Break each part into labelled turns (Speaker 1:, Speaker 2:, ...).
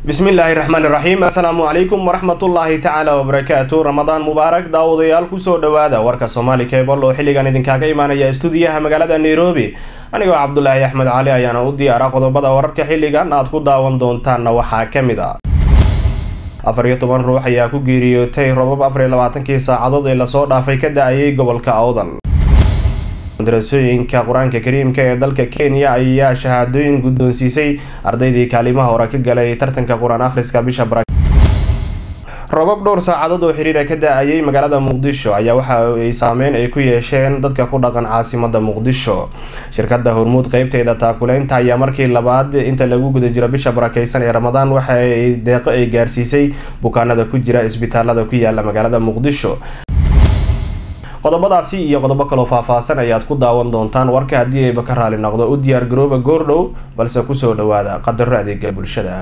Speaker 1: bismillaahi raxmaani raxiim assalaamu calaykum waraxmatullaahi tacaala wabarakaatu ramadaan mubaarak daawadayaal kusoo dhowaada warka soomaali cebol oo xilligan idinkaaga imaanaya stuudiyaha magaalada nairobi anigoo cabdulaahi axmed cali ayaana u diyaara qodobada wararka xilligan aad ku daawan doontaanna waxaa ka mid a afar iyo toban ruux ayaa ku geeriyootay robab afar iyo labaatankii saacadood ee lasoo dhaafay ka da-ayay gobolka awdal madarasooyinka qur-aanka kariimka ee dalka kenya ayaa shahaadooyin guddoonsiisay ardaydii kaalimaha hore ka galay tartanka qur-aan akhriska bisha bara robab dhowr saacadood oo xiriira ka da-ayay magaalada muqdisho ayaa waxa ay saameyn ay ku yeesheen dadka ku dhaqan caasimada muqdisho shirkada hormuud qeybteeda taakuleynta ayaa markii labaad inta lagu guda jiro bisha barakeysan ee ramadaan waxa ay deeqo ay gaarsiisay bukaanada ku jira isbitaalada ku yaala magaalada muqdisho qodobadaasi iyo qodobo kaloo faahfaahsan ayaad ku daawan doontaan warka haddii ayba ka raali noqdo u diyaar garooba goordhow balse kusoo dhawaada qadaro adeega bulshada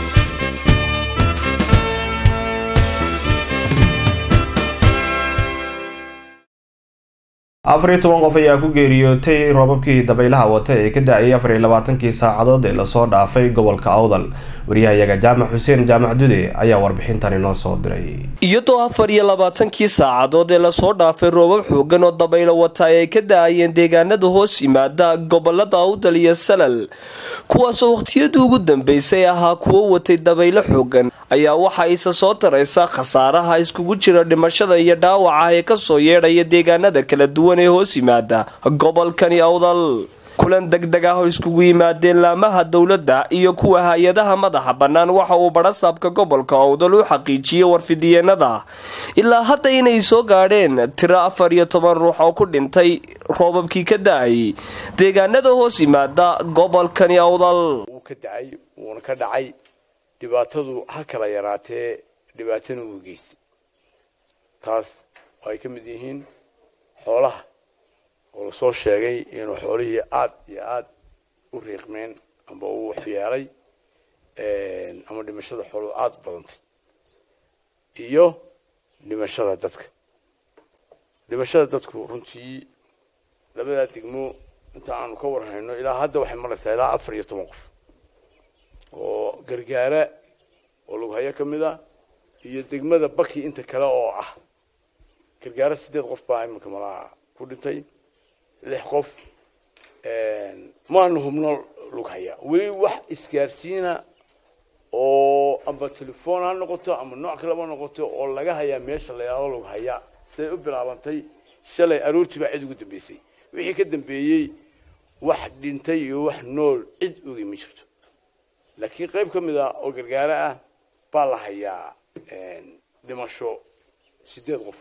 Speaker 1: afar iyo toban qof ayaa ku geeriyootay roobabkii dabaylaha wata ee ka da-ayay afar iyo labaatankii saacadood ee lasoo dhaafay gobolka awdal wariyahayaga jaamac xuseen jaamac dude ayaa warbixintan inoo soo diray
Speaker 2: iyadoo afar iyo labaatankii saacadood ee lasoo dhaafay roobab xoogan oo dabaylo wata ay ka da-ayeen deegaanada hoos yimaada gobolada awdal iyo salal kuwaasoo waqhtiyadii ugu dambeysay ahaa kuwo watay dabaylo xoogan ayaa waxa isa soo taraysa khasaaraha iskugu jira dhimashada iyo dhaawaca ee kasoo yeedhaya deegaanada kala duwan ee hoos yimaada gobolkani awdal kulan degdeg ah oo iskugu yimaadeen laamaha dowladda iyo kuwa hay-adaha madaxa bannaan waxa uu badhasaabka gobolka awdal u xaqiijiyey warfidiyeenada ilaa hadda inay soo gaadheen tiro afar iyo toban ruux oo ku dhintay roobabkii ka da-ay deegaanada hoos yimaada gobolkani awdal
Speaker 3: wuu ka dacay wuuna ka dhacay dhibaatadu ha kala yaraatee dhibaatana uu geystay taas oo ay ka mid yihiin xoolaha oo lasoo sheegay inuu xoolihii aada iyo aada u riiqmeen amba uu waxyeelay ama dhimashada xooluhu aada u badantay iyo dhimashada dadka dhimashada dadku runtii labadaa degmo inta aanu ka warhayno ilaa hadda waxay maraysaa ilaa afar iyo toban qof oo gargaara oo lughayo ka mid a iyo degmada baki inta kale oo ah gargaara sideed qof baa iminka malaha ku dhintay lix qof maanu hubno lughaya weli wax isgaarsiina oo amba telefoon ha noqoto ama nooc kaleba noqoto oo laga hayaa meesha la yidhahdo lughaya siday u bilaabantay shalay aroortii baa cid ugu dambeysay wixii ka dambeeyey wax dhintay iyo wax nool cid ogi ma jirto laakiin qayb ka mid a oo gargaaro ah baa la hayaa dhimasho sideed qof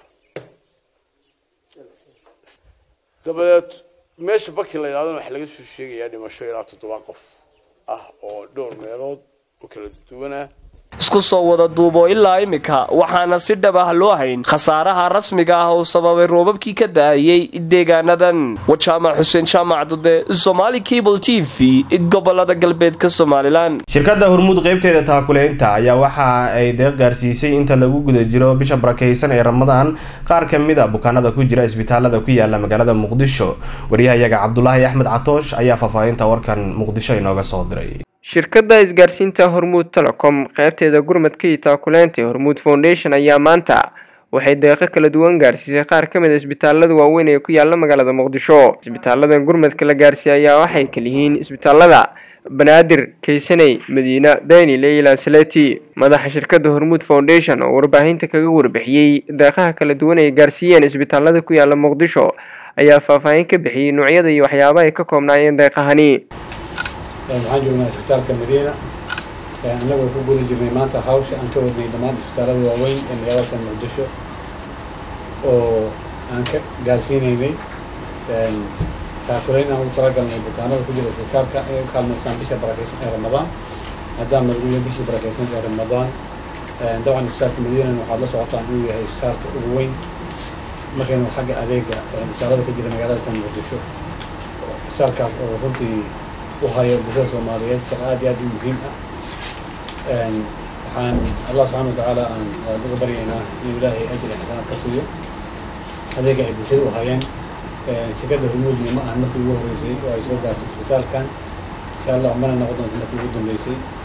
Speaker 3: dabadeed meesha baki la yidhahdona waxaa laga soo sheegayaa dhimasho ilaa toddoba qof ah oo dhowr meelood oo kala duwan ah
Speaker 2: isku soo wada duubo ilaa imika waxaana si dhab ah loo hayn khasaaraha rasmiga ah oo sababay roobabkii ka da-ayay deegaanadan wajaamac xuseen jaamac dude somaali cable t v gobolada galbeedka somalilan
Speaker 1: shirkada hormuud qeybteeda taakuleynta ayaa waxa ay deeq gaarsiisay inta lagu guda jiro bisha barakeysan ee ramadaan qaar ka mid a bukaanada ku jira isbitaalada ku yaala magaalada muqdisho wariyahayaga cabdulaahi axmed catoosh ayaa faahfaahinta warkan muqdisho inooga soo diray
Speaker 4: shirkadda isgaarsiinta hormuud telecom qeybteeda gurmadka iyo taakuleynta hormuud foundation ayaa maanta waxay deeqo kala duwan gaarsiisay qaar ka mid a isbitaalada waaweyn ee ku yaala magaalada muqdisho isbitaaladan gurmadka la gaarsiiyey ayaa waxay kaliyihiin isbitaalada banaadir kaysaney madiina dayni leyla saleti madaxa shirkadda hormuud foundation oo warbaahinta kaga warbixiyey deeqaha kala duwan ay gaarsiiyeen isbitaalada ku yaala muqdisho ayaa faahfaahin ka bixiyey noocyada iyo waxyaabaha ay ka koobnaayeen deeqahani
Speaker 5: waxaan joognaa isbitaalka madiina annagoo ku guda jirnay maanta hawsha aan ka wadnay dhammaan isbitaalada waaweyn ee magaalada muqdisho oo aan ka gaarsiinaynay taakuleyn aan ugu talagalnay bukaanada ku jira isbitaalka inay u kaalmaysaan bisha barakeysan ee ramadaan maadaama lagu yahay bishii barakeysan ee ramadaan dabcan isbitaalka madiinana waxaad la socotaan inuu yahay isbitaalka ugu weyn markaynu xagga adeega isbitaalada ka jira magaalada muqdisho isbitaalkaas oo runtii u haya bulshada soomaaliyeed shaqo aad iyo aad u muhiim ah waxaan allah subxana watacaala aan uga baryaynaa inuu ilaahay ajir xasanaad ka siiyo adeega ay bulshada u hayeen shirkadda hormuudna ma ahan markii ugu horreysay oo ay soo gaartay isbitaalkan insha allah mana noqon doonto markii ugu dambeysay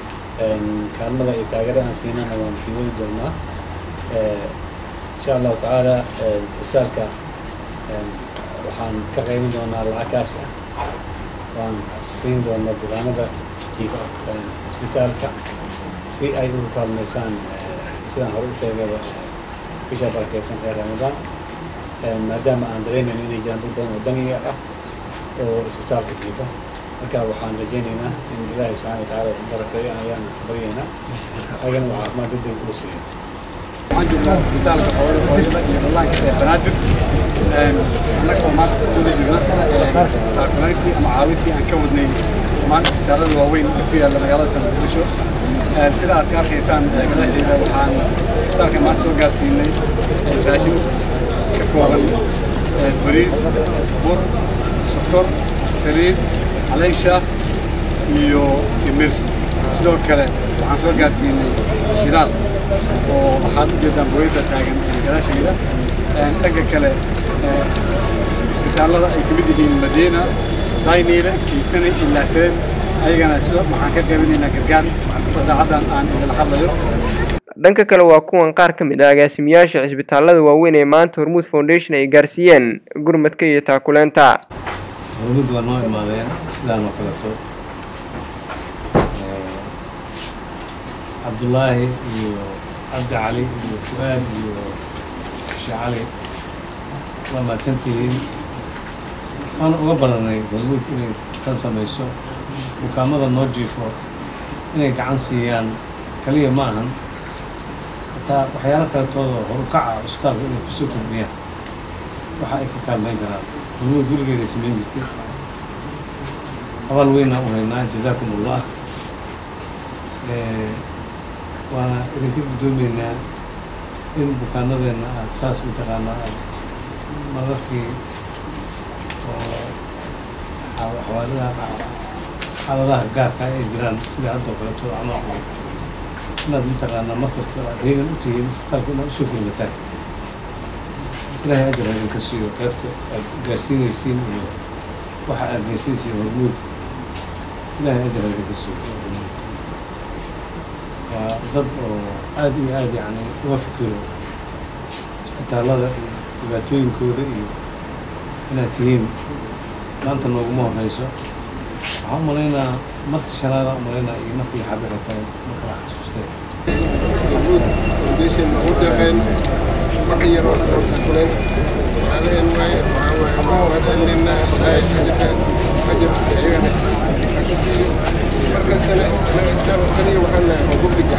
Speaker 5: kaalmada iyo taageerada aan siinana waan sii wadi doonaa insha allahu tacaala isbitaalka waxaan ka qaybin doonaa lacag kaash ah waan siin doonaa bukaanada jiifa isbitaalka si ay ugu kaalmaysaan sidaan hore u sheegaba bisha barakeysan ee ramadaan maadaama aan dareemayno inay jiraan dad badan oo daniga ah oo isbitaalka jiifa marka waxaan rajaynaynaa in ilaahay subxana watacaala u barakeeyo ayaan baryaynaa ayagana uu caafimaad degdeg uu siiyo
Speaker 6: waxaan joognaa isbitaalka hooyada hooyada iyo dhallaanka ee banaadir annaga oo maanta ku guda jirna taakuleyntii ama caawintii aan ka wadnay maanta isbitaalada waaweyn ee ku yaalla magaalada muqdisho sida aad ka arkaysaan gadaasheeda waxaan isbitaalka maanta soo gaarsiinay raashin ka kooban bariis bur sokor saliid caleysha iyo timir sidoo kale waxaan soo gaarsiinay shidaal oo waxaad u jeedaan booyada taagan gadaashayda dhanka kale isbitaallada ay ka mid yihiin madiina dayniile kiitani ilaaseen ayagana si waxaan ka qaybinaynaa gargaar sa saacadan aan idila hadlayo
Speaker 4: dhanka kale waa kuwan qaar ka mid ah agaasimayaasha cisbitaalada waaweyn ee maanta hormuud foundation ay gaarsiiyeen gurmadka iyo taakuleenta
Speaker 7: hormuud waa noo imaadeen sidaan oo kaleto cabdullaahi iyo cabdi cali iyo fu-aad iyo sheekh cali waa mahadsantihiin waan uga baranay hormuud inay tan samayso bukaamada noo jiifo inay gacan siiyaan kaliya ma ahan hataa waxyaalo kaletooda horukaca cusbitaalka inay kusoo kordhiyaan waxa ay ka kaalmayn karaan hormuud gurigeeday samayn jirtay abaal weynaa u haynaa jazaakum allah waana idinka guddoomeynaa in bukaanadeenna aada saas mataqaanaa aad mararkii oo xawaaladaha xaaladaha gaarka ay jiraan sida haddoo kaleeto camal inaad mataqaanaa mar kastoo aad heegan u tihiin isbitaalka inaad usoo gurmataan ilaahay ajar ha idinka siiyo qaybta aad gaarsiinaysiin iyo waxa aad gaarsiinaysiin hormuud ilaahay ajar ha idinka siiyo waa dad oo aada iyo aada yacni uga fikiro isbitaallada iyo dhibaatooyinkooda iyo inaad tihiin maanta nooguma horeyso waxaan u malaynaa markii shanaada u malaynaa iyo markii xabira tahay ma kala xasuustay
Speaker 8: محمود فاونديشن ودقن وحير وكلن عليهم واي وهذا لنا أجر أجر أيضا أكسي مركز سنة أنا إسلام الخلية وحنا حقوق دقة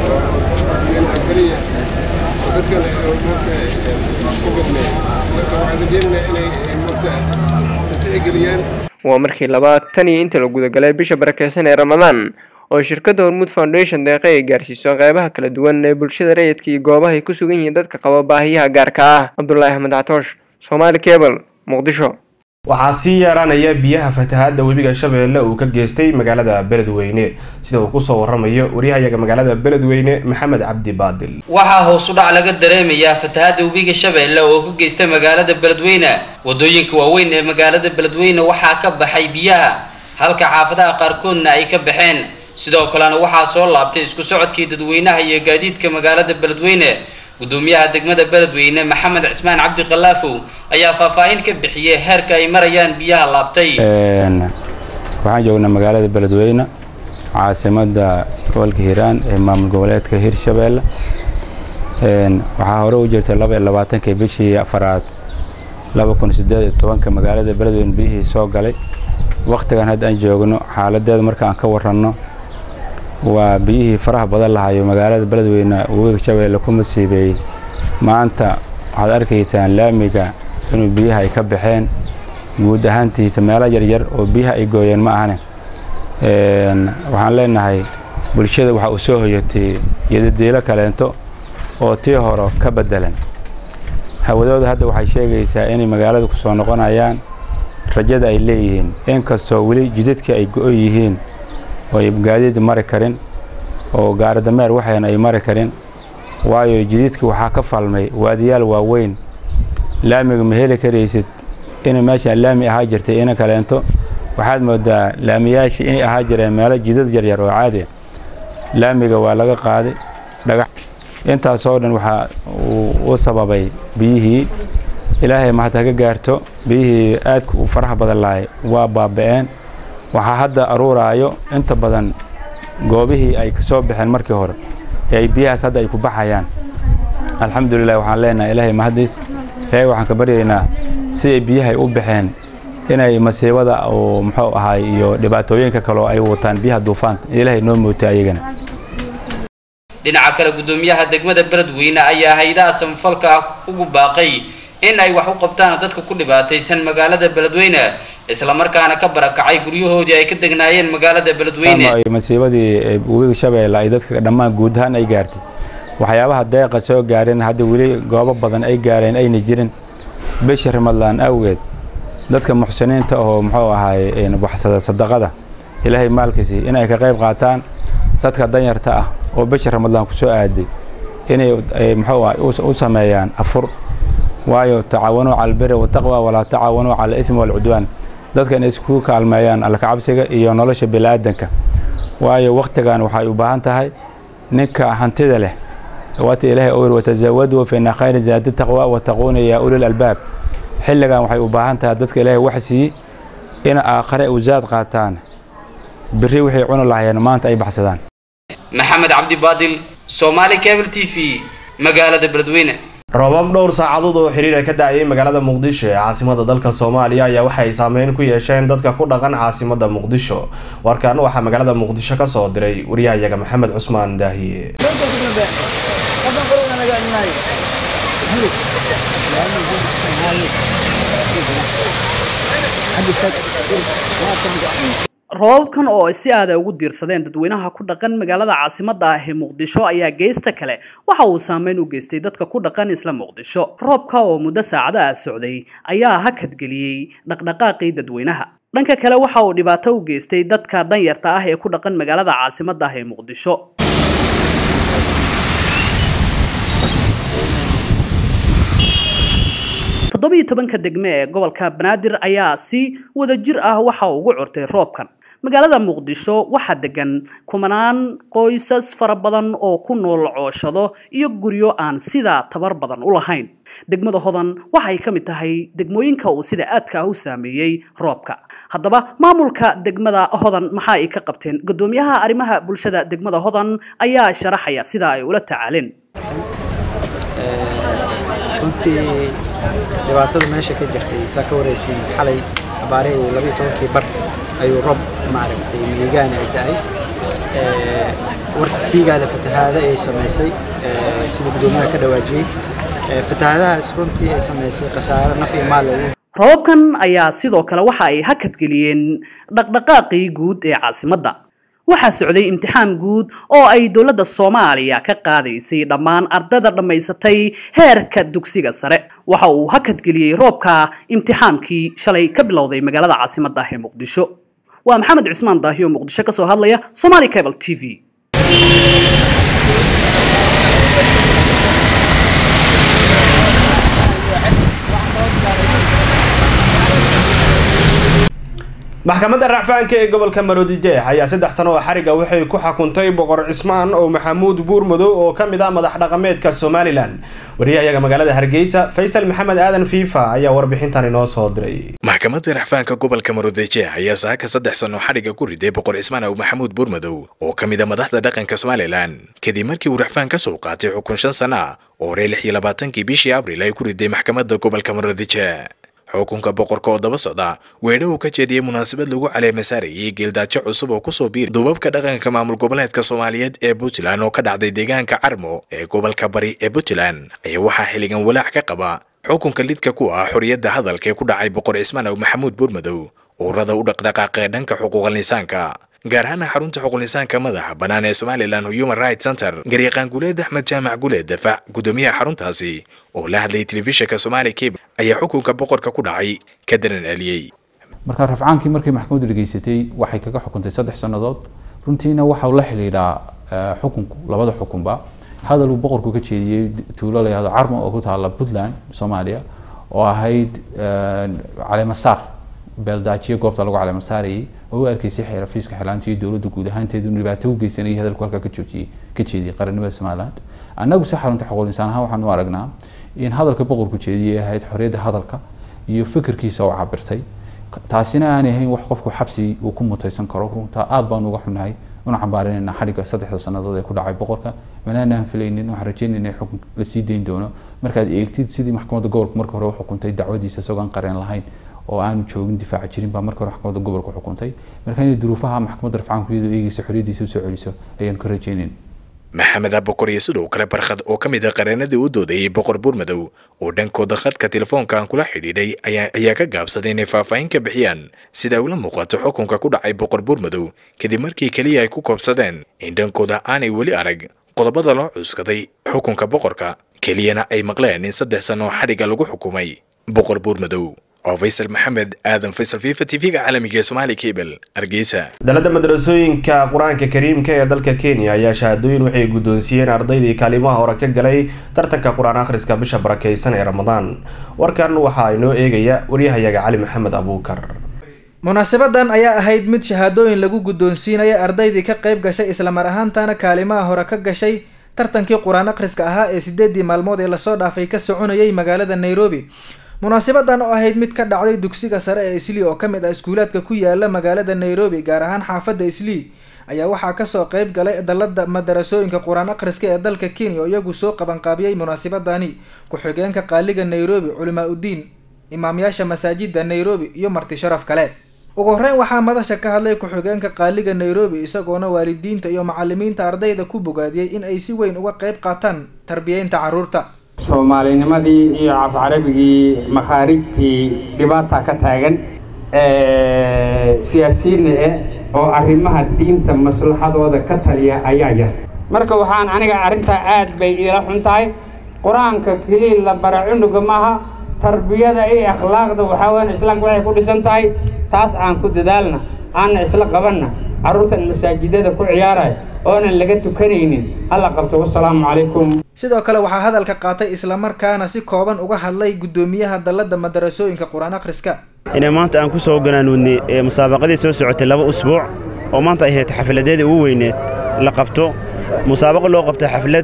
Speaker 8: من الخلية أذكر موت حقوقنا وعلى جينا إلى موت تتأجريان
Speaker 4: waa markii labaad tan iyo inta la gudagalay bisha barakeysan ee ramadaan oo shirkadda hormuud foundation deeqe ay gaarsiiso qeybaha kala duwan ee bulshada rayidka iyo goobaha ay ku sugan yihiin dadka qaba baahiyaha gaarka ah cabdulaahi axmed catoosh somaali cable muqdisho
Speaker 1: waxaa sii yeeranaya biyaha fatahaadda webiga shabeelle uu ka geystay magaalada beledweyne sida uu kusoo waramayo waryahayaga magaalada beledweyne maxamed cabdi baadil
Speaker 9: waxaa hoos u dhac laga dareemayaa fatahaadda webiga shabeelle oo ka geystay magaalada beledweyne wadooyinka waaweyn ee magaalada beledweyne waxaa ka baxay biyaha halka xaafadaha qaarkoodna ay ka baxeen sidoo kalena waxaa soo laabtay isku socodkii dadweynaha iyo gaadiidka magaalada beledweyne gudoomiyaha degmada beledweyne maxamed cismaan cabdi kalaafow ayaa faahfaahin ka bixiyey heerka ay marayaan biyaha laabtay
Speaker 10: waxaan joognaa magaalada beledweyne caasimada gobolka hiiraan ee maamul goboleedka hirshabeelle waxaa hore u jirtay laba iyo labaatankii bishii afaraad laba kun sideed iyo tobanka magaalada beledweyne biyihii soo galay wakhtigan hadda aan joogno xaaladeeda marka aan ka waranno waa biyihii faraha badan lahayo magaalada beledweyne webiga shabeelle ku masiibeeyey maanta waxaad arkaysaan laamiga inuu biyaha ay ka baxeen guud ahaantiisa meelo yaryar oo biyaha ay gooyeen ma ahane waxaan leenahay bulshada waxa uu soo hoyatay iyadadiilo kaleento oo tii hore ka bedelan hawadooda hadda waxay sheegaysaa inay magaalada ku soo noqonayaan rajada ay leeyihiin inkastoo weli jidadkii ay go-o yihiin oo ay gaadiid mari karin oo gaaridameer waxayna ay mari karin waayo jididkii waxaa ka falmay waadiyaal waaweyn laamiga ma heli karaysid inay meeshaan laami ahaa jirtay ina kaleento waxaad moodaa laamiyaashii inay ahaa jireen meelo jidad yaryar oo caadi laamiga waa laga qaaday dhagax intaasoo dhan waxaa u sababay biyihii ilaahay mahad haga gaarto biyihii aadka u faraha badan lahay waa baaba'een waxaa hadda aruuraayo inta badan goobihii ay ka soo baxeen markii hore ee ay biyahaas hadda ay ku baxayaan alxamdulilah waxaan leenahay ilaahay mahadiis ilaahay waxaan ka baryaynaa siday biyahay u baxeen inay masiibada oo muxuu ahaay iyo dhibaatooyinka kaleo ay wataan biyaha duufaanta ilaahay noo mootay ayagana
Speaker 9: dhinaca kale gudoomiyaha degmada beledweyne ayaa hay-adaha samafalka ah ugu baaqay in ay wax u qabtaan dadka ku dhibaataysan magaalada beledweyne islamarkaana ka barakacay guryahoodii ay ka degnaayeen magaalada beledweyne
Speaker 10: masiibadii webiga shabeelle ay dadka dhammaan guud ahaan ay gaartay waxyaabaha deeqa soo gaareen hadda weli goobo badan ay gaareen ayna jirin bisha ramadlaan awgeed dadka muxsiniinta oo muxuu ahaay waxsada sadaqada ilaahay maalkiisi in ay ka qayb qaataan dadka danyarta ah oo bisha ramadlaan ku soo aaday inay muxuu ahay u sameeyaan afur waayo tacaawanuu cala albiri wataqwa walaa tacaawanuu cala alismi waalcudwaan dadka inay isku kaalmeeyaan allakacabsiga iyo nolosha bini'aadanka waayo wakhtigan waxay u baahan tahay ninka hantida leh waata ilaahay uu yiri watazawaduu fa inna khayra zaadi taqwa wattaquuna yaa ulil albaab xilligan waxay u baahan tahay dadka ilaahay wax siiyey in aakhare u zaad qaataan biri wixii cuni lahayeen maanta ay baxsadaan
Speaker 9: maxamed cabdi baadil soomaali cable t v magaalada beledweyne
Speaker 1: roobab dhowr saacadood oo xiriira ka da-ayay magaalada muqdisho ee caasimada dalka soomaaliya ayaa waxay saameyn ku yeesheen dadka ku dhaqan caasimada muqdisho warkan waxaa magaalada muqdisho ka soo diray waryahayaga maxamed cusmaan daahiye
Speaker 11: roobabkan oo ay si aada ugu diirsadeen dadweynaha ku dhaqan magaalada caasimadda ah ee muqdisho ayaa geysta kale waxa uu saameyn u geystay dadka ku dhaqan isla muqdisho roobka oo muddo saacada ah socday ayaa hakadgeliyey dhaqdhaqaaqii dadweynaha dhanka kale waxa uu dhibaato u geystay dadka danyarta ah ee ku dhaqan magaalada caasimadda ah ee muqdisho toddobiyo tobanka degme ee gobolka banaadir ayaa si wadajir ah waxa uu ugu curtay roobkan magaalada muqdisho waxaa degan kumanaan qoysas fara badan oo ku nool cooshado iyo guryo aan sidaa tabar badan u lahayn degmada hodan waxay ka mid tahay degmooyinka uu sida aadka ah u saameeyey roobka haddaba maamulka degmada hodan maxaa ay ka qabteen gudoomiyaha arrimaha bulshada degmada hodan ayaa sharaxaya sida ay ula tacaaleen
Speaker 12: runtii dhibaatada meesha ka jirtay saa ka waraysiin xalay abaarihii labiyo tobankii bar ayuu roob maaragtay miigaan ay da-ay warka siigaale fatahaada ay samaysay sida guddoomiyaha ka dhawaajiyey fatahaadahaas runtii ay samaysay khasaare naf iyo maal lagu
Speaker 11: roobabkan ayaa sidoo kale waxa ay hakadgeliyeen dhaqdhaqaaqii guud ee caasimadda waxaa socday imtixaan guud oo ay dowladda soomaaliya ka qaadaysay dhammaan ardayda dhammaysatay heerka dugsiga sare waxa uu hakadgeliyey roobka imtixaankii shalay ka bilowday magaalada caasimadda ah ee muqdisho waa maxamed cismaan daahiyo muqdisho ka soo hadlaya somali cable t v
Speaker 1: maxkamadda racfaanka ee gobolka maroodijeex ayaa saddex sano oo xariga waxay ku xukuntay boqor cismaan oo maxamuud buurmadow oo ka mid ah madax dhaqameedka somalilan wariyahayaga magaalada hargeysa faysal maxamed aadan fiifa ayaa warbixintan inoo soo diray
Speaker 13: maxkamadda racfaanka gobolka maroodijeex ayaa saaka saddex sano xariga ku riday boqor cismaan ow maxamuud buurmadow oo ka mid ah madaxda dhaqanka somalilan kadib markii uu racfaan ka soo qaatay xukun shan sana ah oo horey lix iyo labaatankii bishii abril ay ku riday maxkamadda gobolka maroodijeex xukunka boqorka oo daba socda weedho uu ka jeediyey munaasabad lagu caleema saarayay geeldaajo cusub oo kusoo biiri duubabka dhaqanka maamul goboleedka soomaaliyeed ee puntland oo ka dhacday deegaanka carmo ee gobolka bari ee puntland ayaa waxaa xilligan walaac ka qaba xukunka lidka ku ah xorriyadda hadalka ee ku dhacay boqor cismaan ow maxamuud buurmadow ururada u dhaqdhaqaaqee dhanka xuquuqal insaanka gaar ahaan xarunta xuquuqlisaanka madaxa bannaan ee somalilan human rights center garyaqaan guleed axmed jaamac guleed dafaac guddoomiyaha xaruntaasi oo la hadlayay telefishinka somaali cable ayaa xukunka boqorka ku dhacay ka daran celiyey
Speaker 14: marka rafcaankii markay maxkamaddu dhageysatay waxay kaga xukuntay saddex sannadood runtiina waxau la xidhiidhaa xukunku labada xukunba hadal uu boqorku ka jeediyey tuulo la yihahdo carmo oo ku taala puntland soomaaliya oo ahayd caleemasaar beeldaajiye goobta lagu caleema saarayay oo u arkaysay xeerafiiska xeelaanta iyo dowladda guud ahaanteedu inuu dhibaato u geysanayay hadalku halkaa ka joojiyey ka jeediyey qarannimada somaliland annagu si xarunta xuquuq insaan ahaan waxaan u aragnaa in hadalka boqorku jeediyey ahayd xorriyadda hadalka iyo fikirkiisa oo cabirtay taasina aanay ahayn wax qofku xabsi uu ku mutaysan karo runtaa aad baan uga xunnahay una cambaarinayna xadhigga saddexda sannadood ee ku dhacay boqorka manaanaan filaynin waxaan rajeynayna in xukun la sii dayn doono markaad eegtid sidii maxkamadda gobolka marka hore u xukuntay dacwadiisa isagoo aan qareen lahayn oo aanu joogin difaaca jirin baa marka hore maxkamadda gobolka xukuntay marka inay duruufaha maxkamadda rafcaanku iyadoo eegeysa xorriyaddiisa usoo celiso ayaan ka rajeynayn
Speaker 13: maxamed abokor iyo sidoo kale barkhad oo ka mid ah qareenadii u doodayay boqor buurmadow oo dhankooda khadka telefoonka aan kula xidhiidhay ayaa ka gaabsaday inay faahfaahin ka bixiyaan sida ula muuqato xukunka ku dhacay boqor buurmadow kadib markii keliya ay ku koobsadeen in dhankooda aanay weli arag qodobada loo cuuskaday xukunka boqorka keliyana ay maqleen in saddex sano xadhigga lagu xukumay boqor buurmadow oo faysal maxamed aadan faysal fifa tv-ga caalamiga ee somaali cable hargeysa
Speaker 1: dalada madrasooyinka qur-aanka kariimka ee dalka kenya ayaa shahaadooyin waxay guddoonsiiyeen ardaydii kaalimaha hore ka galay tartanka qur-aan akhriska bisha barakeysan ee ramadaan warkan waxaa inoo eegaya waryahayaga cali maxamed abuukar
Speaker 15: munaasabadan ayaa ahayd mid shahaadooyin lagu guddoonsiinaya ardaydii ka qayb gashay islamar ahaantana kaalimaha hore ka gashay tartankii qur-aan akhriska ahaa ee sideedii maalmood ee lasoo dhaafay ka soconayay magaalada nairobi munaasabadan oo ahayd mid ka dhacday dugsiga sare ee islii oo kamid ah iskuulaadka ku yaala magaalada nairobi gaar ahaan xaafadda islii ayaa waxaa kasoo qeyb galay dalada madarasooyinka qur-aan akhriska ee dalka kenya oo iyagu soo qabanqaabiyey munaasabadani ku-xigeenka qaaliga nairobi culimaa uddiin imaamyaasha masaajida nairobi iyo marti sharaf kale ugu horeyn waxaa madasha ka hadlay ku-xigeenka qaaliga nairobi isagoona waalidiinta iyo macalimiinta ardayda ku bogaadiyey in ay si weyn uga qeyb qaataan tarbiyeynta carruurta
Speaker 16: soomaalinimadii iyo cafcarabigii makhaarijtii dhibaata ka taagan siyaasiyiinna eh oo arrimaha diinta maslaxadooda ka taliya ayaa yar marka waxaan aniga arrintaa aad bay iila xun tahay qur-aanka keliya la bara cunuga maaha tarbiyada iyo akhlaaqda waxaa weyan islaamka waxay ku dhisan tahay taas aan ku dadaalna aanna isla qabanna carruurtan masaajidada ku ciyaaraya oonan laga tukanaynin alla qabto wasalaamu calaykum
Speaker 15: sidoo kale waxaa hadalka qaatay islamarkaana si kooban uga hadlay guddoomiyaha dalladda madarasooyinka qur-aan akhriska
Speaker 17: inay maanta aan ku soo ganaanuudnay ee musaabaqadii soo socotay laba usbuuc oo maanta ay ahayd xafladeedii ugu weyneed la qabto musaabaqo loo qabto xaflad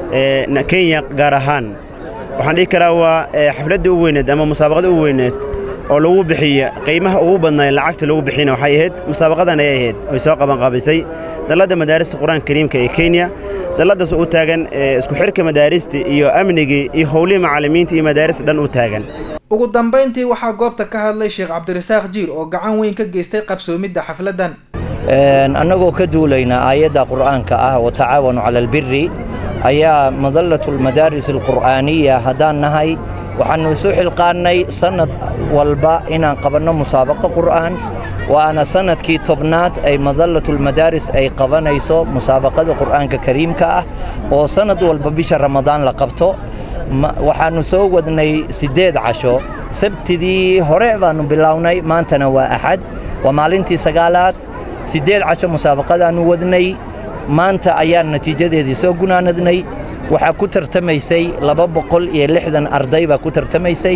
Speaker 17: kenya gaar ahaan waxaan dhihi karaa waa xafladdii ugu weyneed ama musaabaqadii ugu weyneed oo lagu bixiya qiimaha ugu badnaay lacagta lagu bixiyana waxay ahayd musaabaqadan ayay ahayd oy soo qabanqaabisay dalladda madaarista qur-aanka kariimka ee kenya dalladaas u taagan isku xidhka madaarista iyo amnigii iyo howlihii macallimiinta iyo madaarista dhan u taagan
Speaker 15: ugu dambayntii waxaa goobta ka hadlay sheekh cabdirasaaq jiir oo gacan weyn ka geystay qabsoomidda xafladdan
Speaker 18: annagoo ka duulayna aayadda qur'aanka ah watacaawanu cala albiri ayaa madallatu almadaaris alqur'aaniya haddaan nahay waxaannu isu xilqaannay sannad walba inaan qabanno musaabaqo qur'aan waana sannadkii tobnaad ay madallatulmadaaris ay qabanayso musaabaqada qur'aanka kariimka ah oo sannad walba bisha ramadaan la qabto waxaannu soo wadnay siddeed casho sabtidii hore baannu bilownay maantana waa axad waa maalintii sagaalaad siddeed casho musaabaqadaannu wadnay maanta ayaan natiijadeedii soo gunaanadnay waxaa ku tartamaysay laba boqol iyo lixdan arday baa ku tartamaysay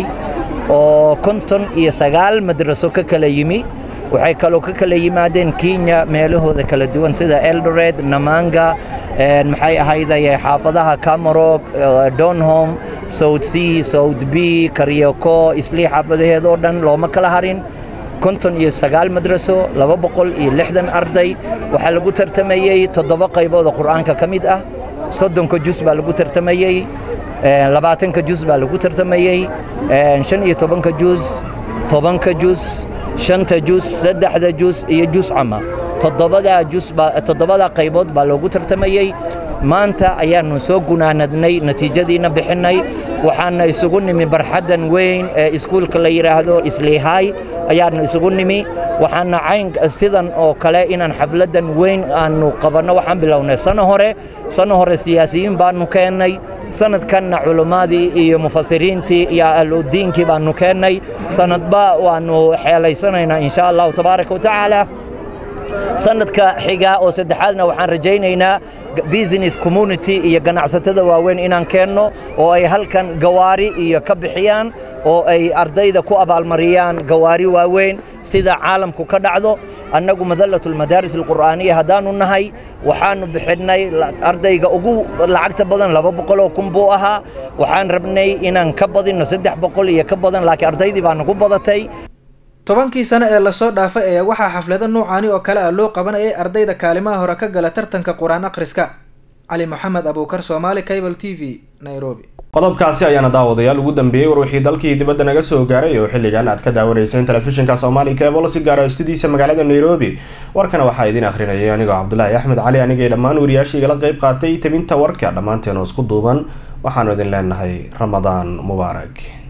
Speaker 18: oo konton iyo sagaal madraso ka kala yimi waxay kaloo ka kala yimaadeen kenya meelahooda kala duwan sida eldored namanga maxay ahayday xaafadaha camerob donholm south c south b karyoko islii xaafadaheed oo dhan looma kala harin konton iyo sagaal madraso laba boqol iyo lixdan arday waxaa lagu tartamayey toddoba qaybooda qur'aanka ka mid ah soddonka jus baa lagu tartamayey labaatanka jus baa lagu tartamayey shan iyo tobanka jus tobanka jus shanta jus saddexda jus iyo jus cama toddobadaa jus baa toddobadaa qaybood baa loogu tartamayey maanta ayaannu soo gunaanadnay natiijadiina bixinnay waxaana isugu nimi barxaddan weyn ee iskuulka la yidhaahdo isliihaay ayaannu isugu nimi waxaana cayn sidan oo kale inaan xafladdan weyn aannu qabanno waxaan bilownay sano hore sano hore siyaasiyiin baannu keennay sanadkanna culimmadii iyo mufasiriintii iyo ahludiinkii baannu keennay sanadba waannu xeelaysanaynaa insha allahu tabaaraka wa tacaala sanadka xiga oo saddexaadna waxaan rajaynaynaa business community iyo ganacsatada waaweyn inaan keenno oo ay halkan gawaari iyo ka bixiyaan oo ay ardayda ku abaalmariyaan gawaari waaweyn sida caalamku ka dhacdo annagu madalatulmadaaris alqur'aaniya haddaanu nahay waxaanu bixinnay ardayga ugu lacagta badan laba boqol oo kun buu ahaa waxaan rabnay inaan ka badinno saddex boqol iyo ka badan laakiin ardaydii baa nagu badatay
Speaker 15: tobankii sano ee lasoo dhaafay ayaa waxaa xaflado nuucaani oo kale ah loo qabanayay ardayda kaalimaha hore ka gala tartanka qur-aan akhriska cali moxamed abuukar soomaali cable t v nairobi
Speaker 1: qodobkaasi ayaana daawadayaal ugu dambeeyey war wixii dalkii dibadda naga soo gaaray oo xilligan aad ka daawanayseen telefishinka soomaali cable si gaara studiisa magaalada nairobi warkana waxaa idin akhrinayay anigoo cabdulaahi axmed cali anigay dhammaan wariyaashii igala qayb qaatay tabinta warka dhammaanteen oo isku duuban waxaanu idin leenahay ramadaan mubaarak